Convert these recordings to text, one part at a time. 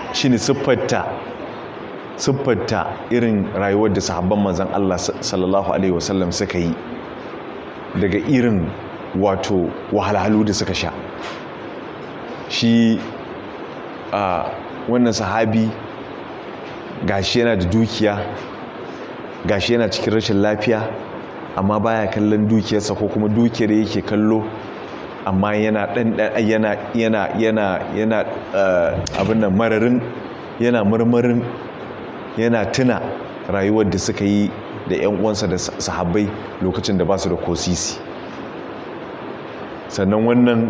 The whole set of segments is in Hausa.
shine siffarta siffarta irin rayuwar da sahabban manzon Allah sallallahu alaihi wasallam suka yi daga irin wato wahalhalu da suka sha shi a wannan sahabi gashi yana da dukiya gashi yana cikin rashin lafiya amma baya kallon dukiyarsa ko kuma dukiyar yake kallo amma yana dan yana yana yana yana abin nan mararin yana murmurin yana tuna rayuwar da suka yi da 'yan uwansa da sahabbai lokacin da ba su da kosisi sannan wannan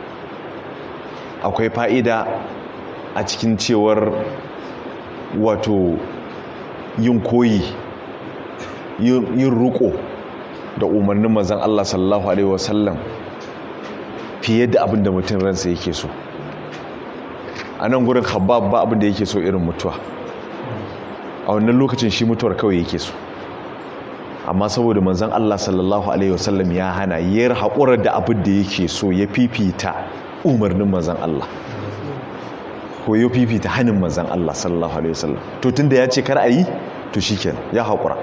akwai fa'ida a cikin cewar wato yin koyi yin ruko da umarnin mazan Allah sallallahu Alaihi wasallam fiye da abin da mutum ransa yake so a nan gurin habab ba abin da yake so irin mutuwa a wannan lokacin shi mutuwar kawai yake so amma saboda manzan Allah sallallahu Alaihi wasallam ya hana yar haƙurar da abin da yake so ya fifita umarnin manzan Allah ko ya fifita hannun manzan Allah sallallahu Alaihi wasallam to tun da ya ce kar a yi to shi ya haƙura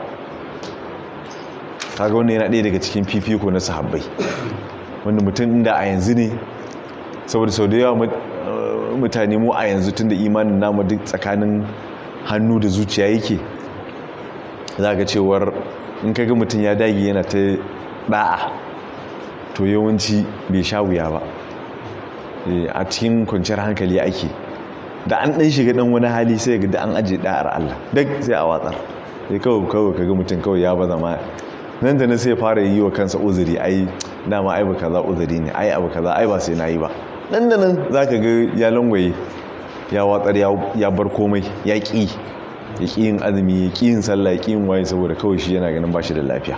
kaga wannan yana ɗaya daga cikin fifiko na sahabbai wanda mutum inda a yanzu ne saboda sau da yawa mutane mu a yanzu tun da imanin namu duk tsakanin hannu da zuciya yake za ga cewar in kaga mutum ya dage yana ta ɗa'a to yawanci bai sha wuya ba a cikin kwanciyar hankali ake da an ɗan shiga ɗan wani hali sai ga da an ajiye ɗa'ar Allah duk sai a watsar sai kawai kawai kaga mutum kawai ya ba zama nan da na sai fara yi wa kansa uzuri ai dama ai ba kaza uzuri ne ai abu kaza ai ba sai na yi ba nan da nan za ka ga ya langwaye ya watsar ya bar komai ya ƙi ya ƙi yin azumi ya ƙi yin sallah ya ƙi yin waye saboda kawai shi yana ganin ba shi da lafiya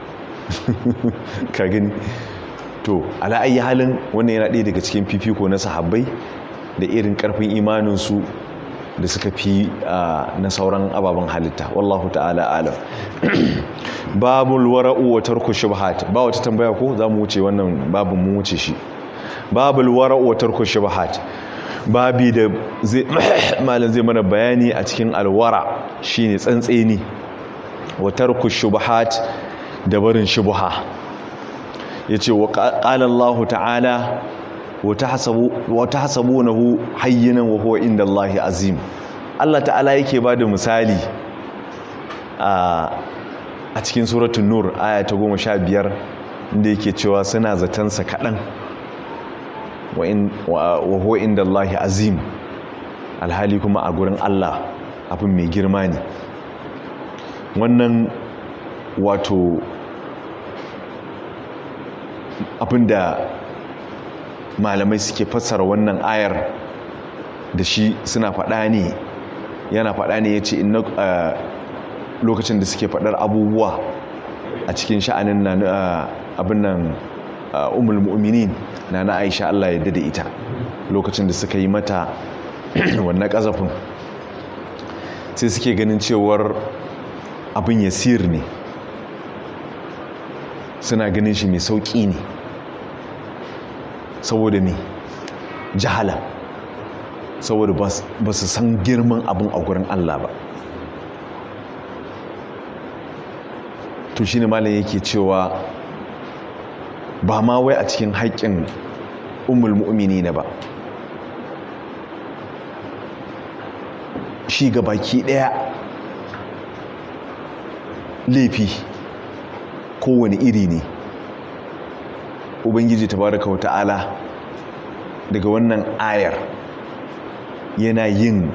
ka gani to ala ayi halin wannan yana ɗaya daga cikin fifiko na sahabbai da irin ƙarfin imaninsu da suka fi na sauran ababen halitta wallahu ta'ala alam babul wara'u wa tarku shubhat ba wata tambaya ko za mu wuce wannan babun mu wuce shi babul wara'u wa tarku shubhat babi da zai malam zai mana bayani a cikin alwara shine tsantseni wa tarku shubhat da barin shubha yace wa qala Allah ta'ala wa tahsabunahu hayyinan wa huwa inda Allah azim Allah ta'ala yake bada misali a cikin suratul nur aya ta 15 inda yake cewa suna zaton sa kadan wa huwa inda Allah azim alhali kuma a gurin Allah abin mai girma ne wannan wato abinda malamai suke fassara wannan ayar da shi suna faɗa ne yana faɗa ne ya ce lokacin da suke faɗar abubuwa a cikin sha'anin na abin nan umul mu'minin na na aisha Allah ya da ita lokacin da suka yi mata wannan ƙazafin sai suke ganin cewar abin yasir ne suna ganin shi mai sauƙi ne saboda me jahala saboda ba su san girman abin a gurin Allah ba to shi ne malam yake cewa ba ma wai a cikin haƙƙin umul mu'mini na ba shi ga baki ɗaya laifi kowane iri ne ubangiji tabaraka wa ta'ala daga wannan ayar yana yin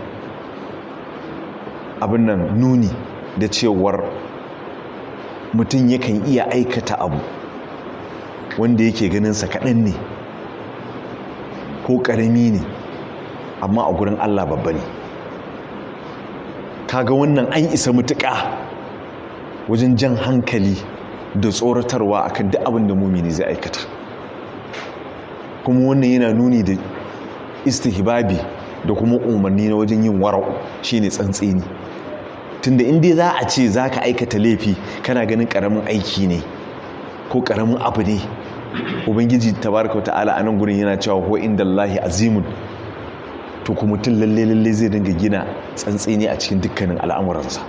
abin nan nuni da cewar mutum yakan iya aikata abu wanda yake ganinsa kaɗan ne ko ƙarami ne amma a gurin allah babba ne kaga wannan an isa mutuƙa wajen jan hankali da tsoratarwa akan duk abin da mumini zai aikata kuma wannan yana nuni da istihbabi da kuma umarni na wajen yin wara'u shine tsantseni tunda inda za a ce za ka aikata laifi kana ganin karamin aiki ne ko karamin abu ne ubangiji tabaraka wa ta'ala a nan gurin yana cewa ko inda Allahi azimun to kuma mutum lalle lalle zai dinga gina tsantseni a cikin dukkanin al'amuransa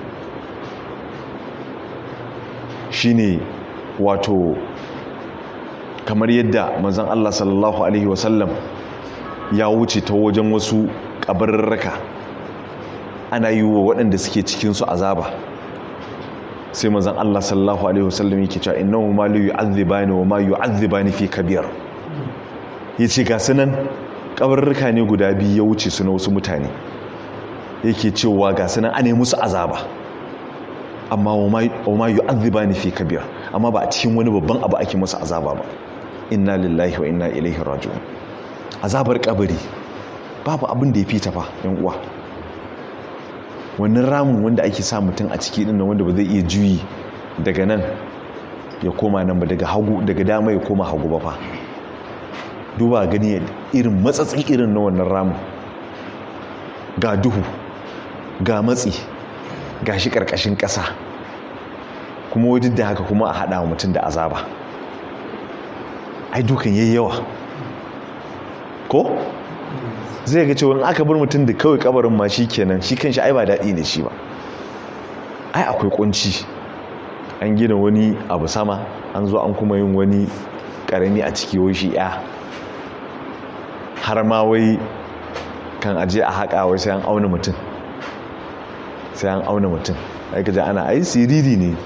shine wato kamar yadda manzon Allah sallallahu alaihi wasallam ya wuce ta wajen wasu kabarurraka ana yi wa waɗanda suke cikinsu azaba sai manzon Allah sallallahu alaihi wasallam yake cewa innahu ma la yu'adhibani wa ma yu'adhibani fi kabir yace ga sunan kabarurruka ne guda biyu ya wuce su na wasu mutane yake cewa ga sunan ane musu azaba amma wa ma yu'adhibani fi kabir amma ba a cikin wani babban abu ake musu azaba ba inna lillahi wa inna ilaihi raji'un azabar kabari babu abin da ya fita fa yan uwa wannan ramin wanda ake sa mutum a ciki din wanda ba zai iya juyi daga nan ya koma nan ba daga hagu daga dama ya koma hagu ba fa duba gani irin matsatsi irin na wannan ramin ga duhu ga matsi ga shi karkashin ƙasa kuma wajen da haka kuma a haɗa wa mutum da azaba ai dukan yayi yawa ko zai ga cewa aka bar mutum da kawai kabarin ma shi kenan shi kan shi ai ba daɗi ne shi ba ai akwai kunci an gina wani abu sama an zo an kuma yin wani ƙarami a ciki wai shi ya har ma wai kan aje a haƙa wai sai an auna mutum sai an auna mutum ai ka ana ai siriri ne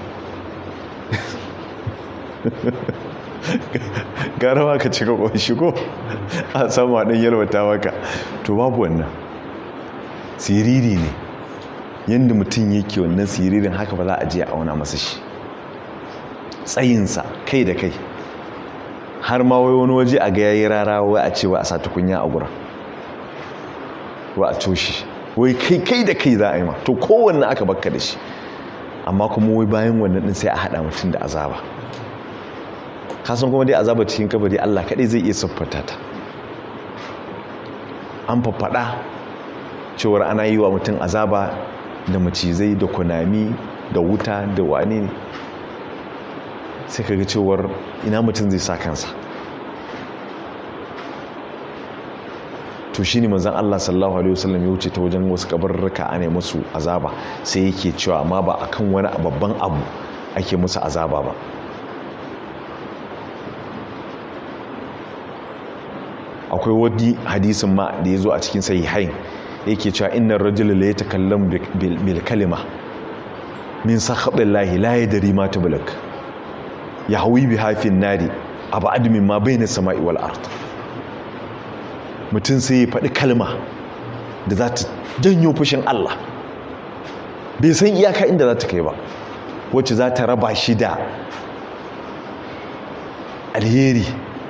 gara ma ka cika ƙunshi ko a samu haɗin yalwata maka to babu wannan siriri ne yadda mutum yake wannan siririn haka ba za a je a auna masa shi tsayinsa kai da kai har ma wai wani waje a ga yayi rara wai a cewa a sa tukunya a gura wa a coshi wai kai kai da kai za a yi ma to kowanne aka bakka da shi amma kuma wai bayan wannan din sai a haɗa mutum da azaba kasan kuma dai azaba cikin kabari Allah kaɗai zai iya siffata ta an faffada cewar ana yi wa mutum azaba da macizai da kunami da wuta da wane ne sai kaga cewar ina mutum zai sa kansa to shine manzon Allah sallallahu alaihi wasallam ya wuce ta wajen wasu kabarruka ana musu azaba sai yake cewa amma ba akan wani babban abu ake musu azaba ba akwai wani hadisin ma da ya zo a cikin sahihain yake cewa innar rajula la yatakallam bil kalima min sakhatillahi la yadri ma tablak yahwi bi hafin nari abad min ma bayna samai wal ard mutum sai ya faɗi kalma da za ta janyo fushin Allah bai san iyaka inda za ta kai ba wacce za ta raba shi da alheri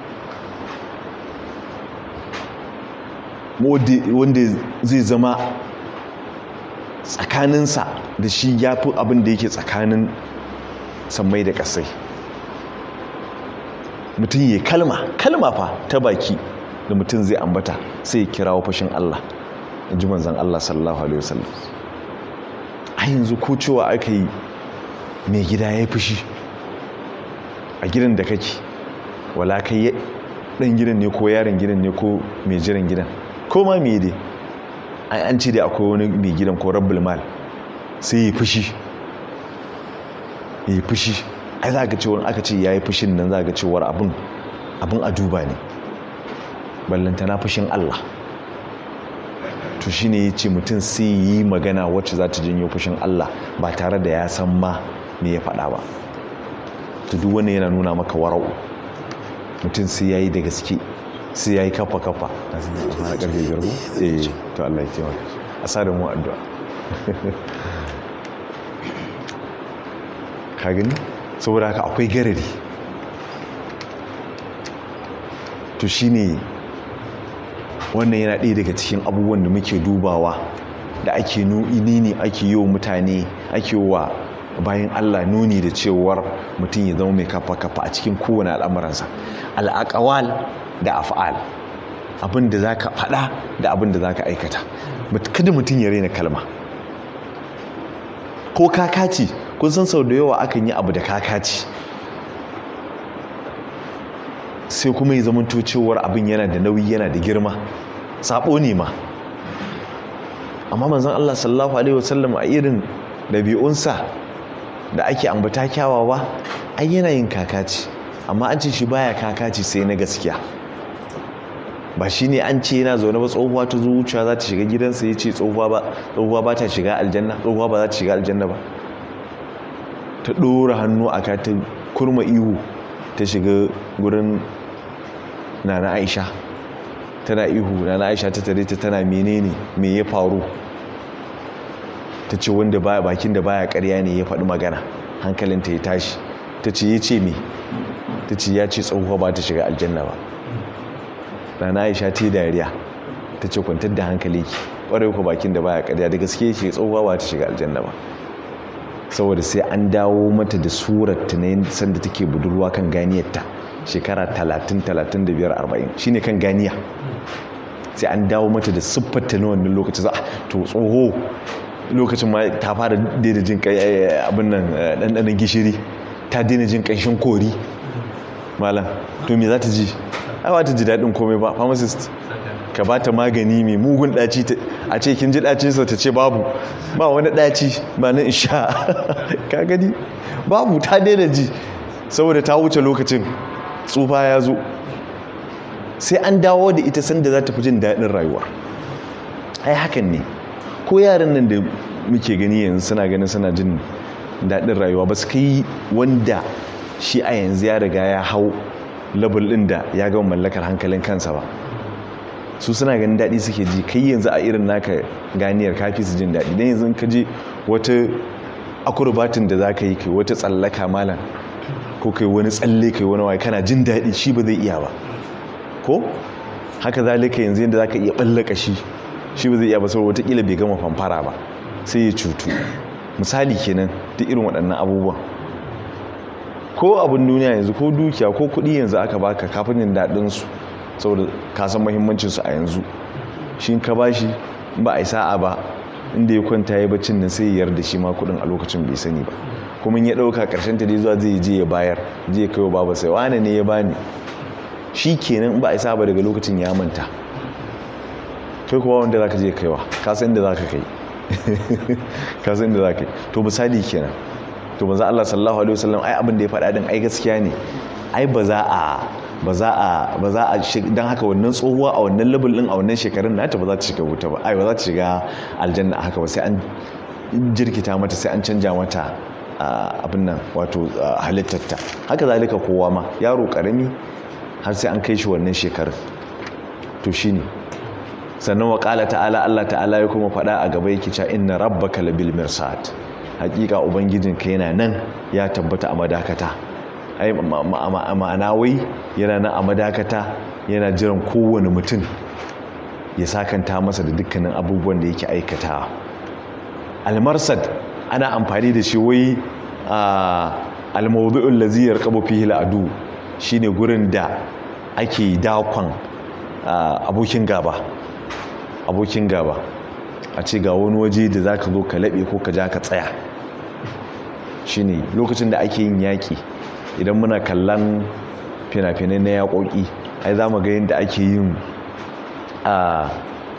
wanda zai zama tsakaninsa da shi ya fi abin da yake tsakanin sammai da ƙasai mutum ya kalma kalma fa ta baki da mutum zai ambata sai ya kirawo fashin Allah in ji manzan Allah sallallahu alaihi wasallam a yanzu ko cewa aka yi mai gida ya fushi a gidan da kake wala kai ɗan gidan ne ko yaron gidan ne ko mai jiran gidan ko ma me dai an ce dai akwai wani mai gidan ko rabbul mal sai ya fushi ya fushi ai za ka ce wani aka ce ya yi fushin nan za ka cewar abin abin a duba ne ballanta na fushin Allah to shi ne ya ce mutum sai yi magana wacce za ta janyo fushin Allah ba tare da ya san ma me ya faɗa ba to duk wani yana nuna maka wara'u mutum sai ya yi da gaske sai ya yi kafa kafa a sana karfe biyar ko? eh to Allah ya taimaka a sa da mu addu'a ka gani saboda haka akwai garari to shine wannan yana ɗaya daga cikin abubuwan da muke dubawa da ake nuni ne ake yi wa mutane ake wa bayan Allah nuni da cewar mutum ya zama mai kafa-kafa a cikin kowane al'amuransa al'aƙawal da af'al abin da za ka faɗa da abin da za ka aikata kada mutum ya raina kalma ko kakaci kun san sau da yawa akan yi abu da kakaci sai kuma ya zama cewar abin yana da nauyi yana da girma sabo ne ma amma manzon Allah sallallahu alaihi wasallam a irin ɗabi'unsa da ake ambata kyawawa ai yana yin kakaci amma an ce shi baya kakaci sai na gaskiya ba shi ne an ce yana zaune ba tsohuwa ta zuciya za ta shiga gidansa ya ce tsohuwa ba ta shiga aljanna tsohuwa ba za ta shiga aljanna ba ta ɗora hannu a ka ta kurma ihu ta shiga gurin nana aisha tana ihu nana aisha ta tare ta tana menene me ya faru ta ce wanda baya bakin da baya karya ne ya faɗi magana hankalinta ya tashi ta ce ya ce me ta ce ya ce tsohuwa ba ta shiga aljanna ba rana aisha ta yi dariya ta ce kwantar da hankali ki ƙwarai ku bakin da baya karya da gaske ce tsohuwa ba ta shiga aljanna ba saboda sai an dawo mata da surar ta na sanda take budurwa kan ganiyarta shekara 30 35 40 shine kan ganiya sai an dawo mata da siffarta na wannan lokacin za to tsoho lokacin ma ta fara daina jin abin nan ɗanɗanon gishiri ta daina jin ƙanshin kori malam to me za ta ji ai ba ta ji daɗin komai ba pharmacist ka ba ta magani mai mugun ɗaci a ce kin ji ɗacinsa ta ce babu ba wani ɗaci ba na isha ka gani babu ta daina ji saboda ta wuce lokacin tsufa ya zo sai an dawo da ita sanda za ta fi jin daɗin rayuwa ai hakan ne ko yaran nan da muke gani yanzu suna ganin suna jin daɗin rayuwa ba su kai wanda shi a yanzu ya riga ya hau labul ɗin da ya gama mallakar hankalin kansa ba su suna ganin daɗi suke ji kai yanzu a irin naka ganiyar kafi su jin daɗi don yanzu ka je wata akurbatin da za ka yi kai wata tsallaka malam ko kai wani tsalle kai wani waye kana jin daɗi shi ba zai iya ba ko haka zalika yanzu yadda za ka iya ɓallaka shi shi ba zai iya ba saboda watakila bai gama famfara ba sai ya cutu misali kenan duk irin waɗannan abubuwan ko abin duniya yanzu ko dukiya ko kuɗi yanzu aka baka kafin yin daɗinsu saboda ka san muhimmancinsu a yanzu shi ka ba shi ba a yi sa'a ba inda ya kwanta ya bacin nan sai ya yarda shi ma kuɗin a lokacin bai sani ba kuma ya ɗauka ƙarshen ta dai zuwa zai je ya bayar je kai wa baba sai wane ne ya bani shi kenan ba a yi sa'a ba daga lokacin ya manta kai kuwa wanda za ka je kaiwa ka san inda za ka kai ka san inda za ka yi to misali kenan to maza Allah sallallahu alaihi wasallam ai abin da ya faɗa din ai gaskiya ne ai ba za a ba za a ba za a dan haka wannan tsohuwa a wannan level din a wannan shekarun nata ba za ta shiga wuta ba ai ba za ta shiga aljanna a haka ba sai an jirkita mata sai an canja mata abin nan wato halittarta haka zalika kowa ma yaro karami har sai an kai shi wannan shekarun to shine sannan wa qala ta'ala Allah ta'ala ya kuma faɗa a gaba yake cewa inna rabbaka labil mirsad hakika ubangijinka yana nan ya tabbata a madakata ai ma'ana wai yana nan a madakata yana jiran kowane mutum ya sakanta masa da dukkanin abubuwan da yake aikata almarsad ana amfani da shi wai almawdu'ul ladzi yarqabu fihi al'adu shine gurin da ake dakon abokin gaba abokin gaba a ce ga wani waje da zaka zo ka laɓe ko ka ja ka tsaya shine lokacin da ake yin yaƙi idan muna kallon fina-finai na yaƙoƙi ai za mu ga yadda ake yin a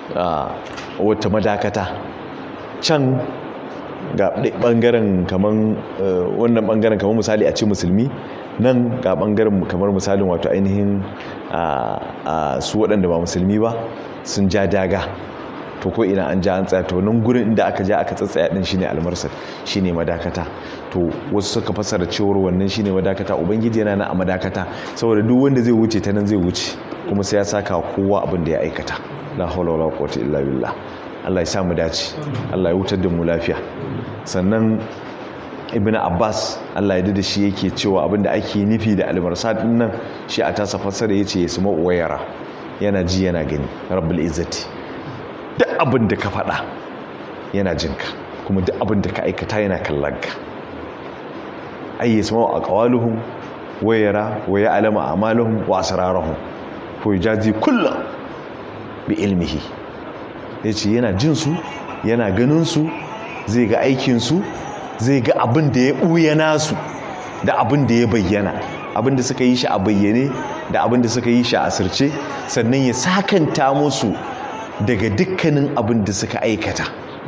wata madakata can ga ɓangaren kamar wannan ɓangaren kamar misali a ce musulmi nan ga ɓangaren kamar misalin wato ainihin su waɗanda ba musulmi ba sun ja daga to ko ina an ja an tsaya to nan gurin inda aka ja aka tsatsaya din shine almarsal shine madakata to wasu suka fasara cewar wannan shine madakata ubangiji yana nan a madakata saboda duk wanda zai wuce ta nan zai wuce kuma sai ya saka kowa abin da ya aikata la hawla wala quwwata illa billah Allah ya sa mu dace Allah ya wutar da mu lafiya sannan ibn abbas Allah ya da shi yake cewa abin da ake nufi da almarsal din nan shi a tasa fasara yace ya sama uwayara yana ji yana gani rabbul izzati duk abin da ka faɗa yana jinka kuma duk abin da ka aikata yana kallonka ai ya sama a ƙawaluhun wayara waya alama a maluhun wa asirarahun ko jazi kullum bi ilmihi ya ce yana jinsu yana ganinsu zai ga aikinsu zai ga abin da ya ɓuya nasu da abin da ya bayyana abin da suka yi shi a bayyane da abin da suka yi shi a asirce sannan ya sakanta musu daga dukkanin abin da suka aikata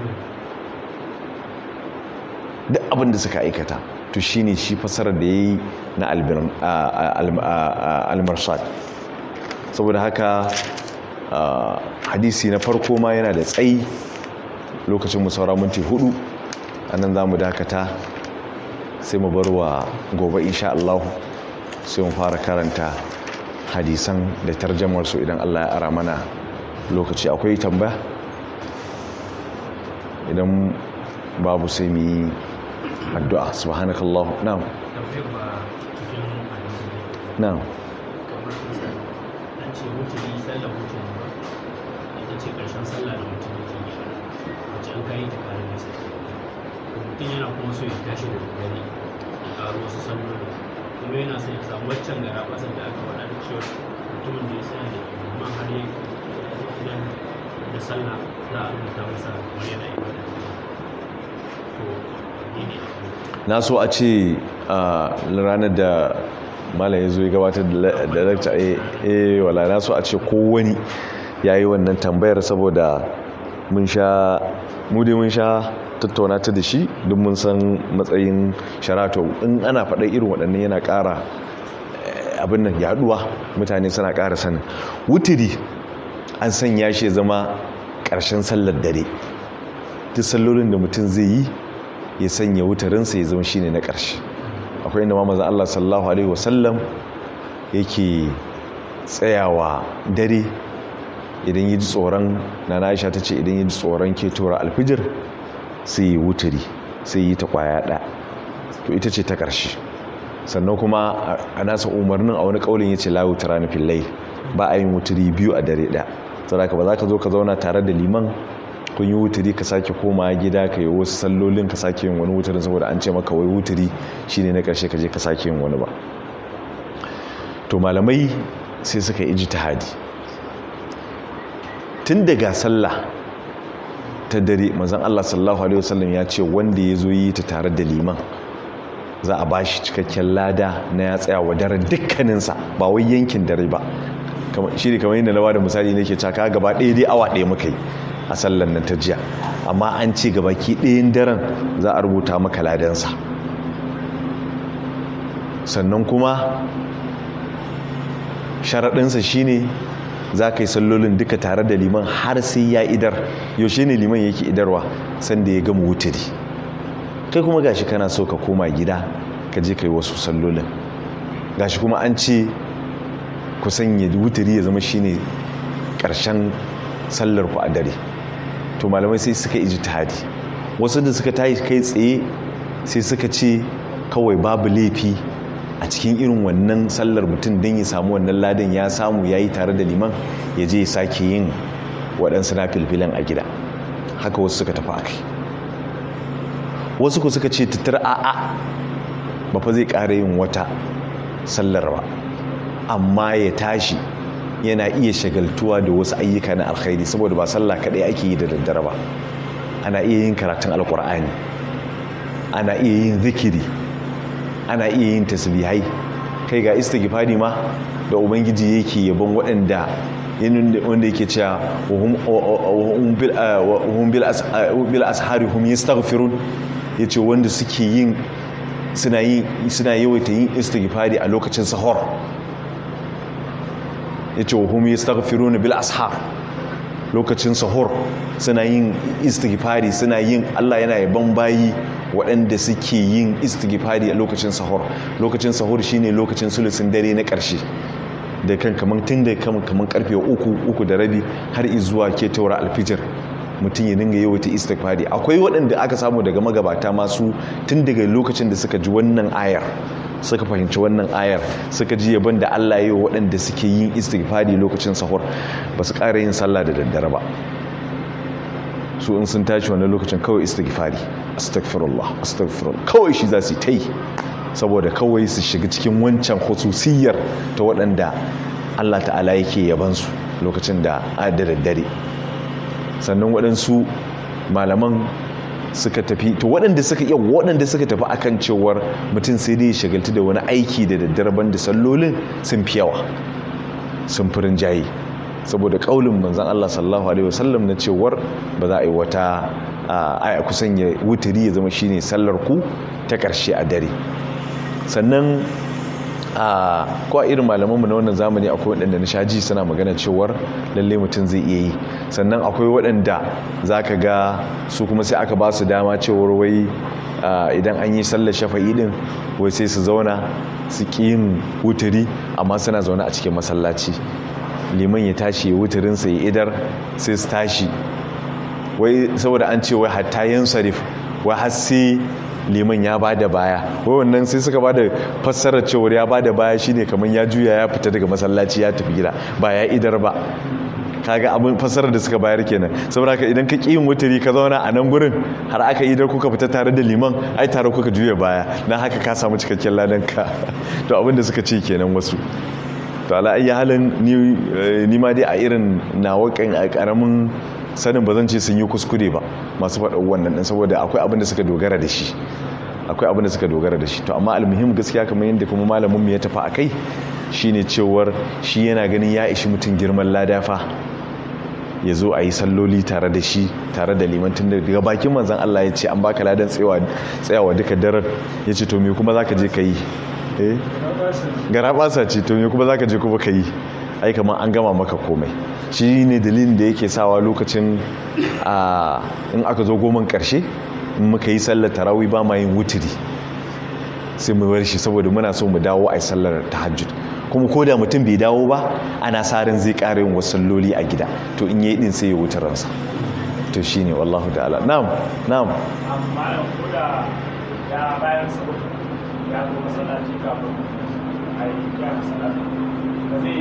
duk abin da suka aikata to shine shi fasarar da yayi na al-marsad saboda haka hadisi na farko ma yana da tsayi lokacin mu saura minti hudu anan zamu dakata sai mu bar wa gobe insha Allah sai mu fara karanta hadisan da tarjamar su idan Allah ya ara mana lokaci akwai tambaya idan babu sai mu yi addu'a subhanakallah na'am na'am ce mutuni sallar mutuni ba ita ce karshen sallah da mutum yake yi wacce an kayi ta kare masa mutum yana kuma so ya tashi da dare ya karo wasu salloli kuma yana son ya samu waccan gara basar da aka faɗa da cewa mutumin da ya tsaya da amma har ya idan da sallah za a rubuta masa kamar yana yi wata to ni ne na so a ce a ranar da mala ya zo ya gabatar da lakta eh wala na so a ce kowani ya yi wannan tambayar saboda mun sha dai mun sha tattauna ta da shi duk mun san matsayin sharato in ana faɗa irin waɗannan yana ƙara abin nan yaduwa mutane suna ƙara sanin wutiri an sanya shi zama ƙarshen sallar dare duk sallolin da mutum zai yi ya sanya wutarinsa ya zama shine na ƙarshe akwai inda mamazan Allah sallallahu Alaihi wasallam yake tsayawa dare idan yi tsoron na na'isha ta ce idan yi tsoron ke tura alfijir sai yi wuturi sai yi ta kwaya ɗa to ita ce ta ƙarshe sannan kuma a nasa umarnin a wani ƙaunin ya ce layu tara na fillai ba a yin wuturi biyu a dare ɗaya saboda ba za ka zo ka zauna tare da liman kun yi wuturi ka sake koma gida ka yi wasu sallolin ka sake yin wani wuturin saboda an ce maka wai wuturi shine na karshe ka je ka sake yin wani ba to malamai sai suka yi ijtihadi tun daga sallah ta dare manzon Allah sallallahu alaihi wasallam ya ce wanda ya zo yi ta tare da liman za a bashi cikakken lada na ya tsaya wa daren dukkaninsa ba wai yankin dare ba shi ne kamar yadda na bada misali ne ke caka gaba ɗaya dai awa ɗaya muka yi a sallan nan ta jiya amma an ce gabaki ɗayan daren za a rubuta maka ladansa sannan kuma sharaɗinsa shine za ka yi sallolin duka tare da liman har sai ya idar yaushe ne liman yake idarwa sanda ya gama wuturi kai kuma gashi kana so ka koma gida ka je ka yi wasu sallolin gashi kuma an ce ku sanya wuturi ya zama shine ƙarshen sallar ku a dare to malamai sai suka iji tadi wasu da suka tayi kai tsaye sai suka ce kawai babu laifi a cikin irin wannan sallar mutum don ya samu wannan ladan ya samu ya yi tare da liman ya je ya sake yin waɗansu na filfilan a gida haka wasu suka tafi akai wasu ku suka ce tattar a'a ba fa zai ƙara yin wata sallar ba amma ya tashi yana iya shagaltuwa da wasu ayyuka na alkhairi saboda ba sallah kaɗai ake yi da daddare ba ana iya yin karatun alkur'ani ana iya yin zikiri ana iya yin tasbihai kai ga istighfari ma da ubangiji yake yabon waɗanda wanda yake cewa wahum bil ashari hum yastaghfirun yace wanda suke yin suna yin suna yawaita yin istighfari a lokacin sahur yace wahum yastaghfiruna bil ashar lokacin sahur suna yin istighfari suna yin Allah yana yaban bayi waɗanda suke yin istighfari a lokacin sahur lokacin sahur shine lokacin sulusin dare na ƙarshe da kan kaman tun da kaman kaman karfe uku uku da rabi har izuwa ke taura alfijir mutum ya dinga yawaita istighfari akwai waɗanda aka samu daga magabata masu tun daga lokacin da suka ji wannan ayar suka fahimci wannan ayar suka ji yaban da Allah ya yi waɗanda suke yin istighfari lokacin sahur ba su ƙara yin sallah da daddare ba su in sun tashi wannan lokacin kawai istighfari astaghfirullah astaghfirullah kawai shi za su ta yi saboda kawai su shiga cikin wancan khususiyar ta waɗanda Allah ta'ala yake yabansu lokacin da a da daddare sannan waɗansu malaman suka tafi to waɗanda suka iya waɗanda suka tafi akan cewar mutum sai dai shagaltu da wani aiki da daddare banda sallolin sun fi yawa sun fi rinjaye saboda kaulin manzon Allah sallallahu alaihi wasallam na cewar ba za a yi wata a kusan ya wuturi ya zama shine sallar ku ta karshe a dare sannan a ko a irin malamanmu na wannan zamani akwai waɗanda na shaji suna magana cewar lalle mutum zai iya yi sannan akwai waɗanda za ka ga su kuma sai aka ba su dama cewar wai idan an yi sallar shafa'i din wai sai su zauna su ƙi yin wuturi amma suna zaune a cikin masallaci liman ya tashi ya wuturinsa ya idar sai su tashi wai saboda an ce wai hatta yin sarif wai har sai liman ya ba da baya wai wannan sai suka ba da fassarar cewar ya ba da baya shine kamar ya juya ya fita daga masallaci ya tafi gida ba ya idar ba kaga abin fassarar da suka bayar kenan saboda ka idan ka ƙi yin wuturi ka zauna a nan gurin har aka idar kuka fita tare da liman ai tare kuka juya baya na haka ka samu cikakken ladan ka to abin da suka ce kenan wasu to ala ayi halin ni ma dai a irin nawakan a karamin sanin ba zan ce sun yi kuskure ba masu faɗa wannan ɗin saboda akwai abin da suka dogara da shi akwai abin da suka dogara da shi to amma almuhim gaskiya kamar yadda kuma malamin ya tafi akai shine cewar shi yana ganin ya ishi mutum girman ladafa ya zo a yi salloli tare da shi tare da limantin da daga bakin manzan Allah ya ce an baka ladan tsayawa duka daren ya ce to me kuma za ka je ka yi eh gara basa ce to me kuma za ka je kuma ka yi ai kamar an gama maka komai shi ne dalilin da yake sawa lokacin in aka zo goman karshe in muka yi sallar tarawih ba ma yin wutiri sai mu bar shi saboda muna so mu dawo a yi sallar tahajjud kuma ko da mutum bai dawo ba ana sarin zai ƙara yin wasu salloli a gida to in yi din sai ya wuce ransa to shine wallahu ta'ala na'am na'am amma ko da ya bayan saboda ya zo masallaci kafin a yi ya masallaci ba zai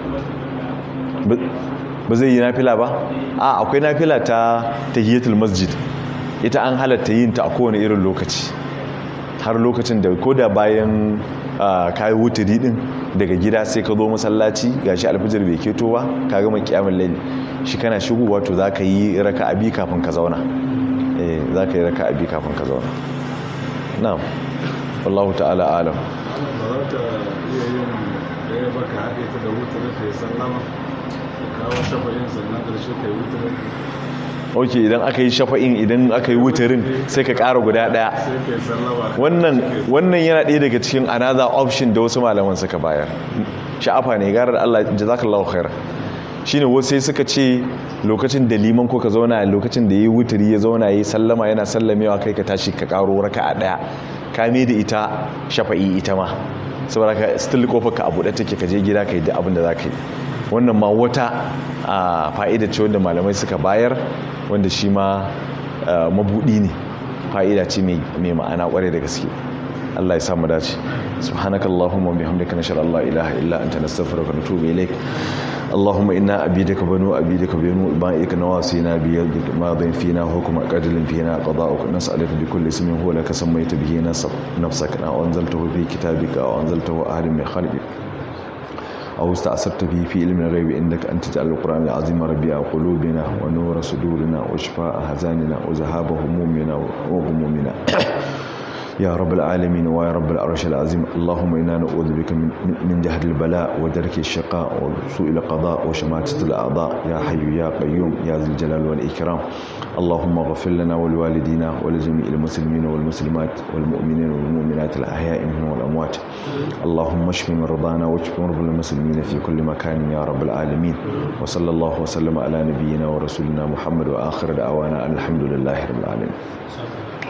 yi ba zai yi nafila ba a akwai nafila ta tahiyatul masjid ita an halatta yin ta a kowane irin lokaci har lokacin da ko da bayan kayi wuturi din daga gida sai ka zo masallaci gashi alfijir bai keto ba ka gama kiyamun laili shi kana shigowa to za ka yi raka abi kafin ka zauna eh za ka yi raka abi kafin ka zauna na'am wallahu ta'ala alam ba za ta iya yin ɗaya baka haɗe ta da wutar ta yi sallama kawo shafayin sannan ƙarshe ka yi wutar ok idan aka yi shafa'in idan aka yi wutarin sai ka ƙara guda ɗaya sai ka yi sallama wannan wannan yana ɗaya daga cikin another option da wasu malaman suka bayar sha'afa ne gara da Allah jazakallahu khair shine wasu sai suka ce lokacin da liman ko ka zauna lokacin da yayi wuturi ya zauna yayi sallama yana sallamewa kai ka tashi ka karo raka'a ɗaya ka me da ita shafa'i ita ma saboda ka still kofar ka abu da take ka je gida ka yi da abin da za ka yi wannan ma wata fa'ida ce wanda malamai suka bayar wanda shi ma mabudi ne fa'ida ce mai ma'ana kware da gaske Allah ya samu dace subhanakallahumma wa bihamdika nashhadu an la ilaha illa anta nastaghfiruka wa natubu ilaik اللهم إنا عبيدك بنو عبيدك بنو إبائك نواصينا بيدك ماض فينا حكم قدل فينا قضاءك نسألك بكل اسم هو لك سميت به نفسك أو أنزلته في كتابك أو أنزلته أهل من خلقك أو استأثرت به في علم الغيب عندك أن تجعل القرآن العظيم ربيع قلوبنا ونور صدورنا وشفاء أحزاننا وذهاب همومنا وغمومنا يا رب العالمين ويا رب العرش العظيم اللهم إنا نعوذ بك من, من جهد البلاء ودرك الشقاء وسوء القضاء وشماتة الأعضاء يا حي يا قيوم يا ذا الجلال والإكرام اللهم اغفر لنا ولوالدينا ولجميع المسلمين والمسلمات والمؤمنين والمؤمنات الأحياء منهم والأموات اللهم اشف مرضانا واشف مرضى المسلمين في كل مكان يا رب العالمين وصلى الله وسلم على نبينا ورسولنا محمد وآخر دعوانا الحمد لله رب العالمين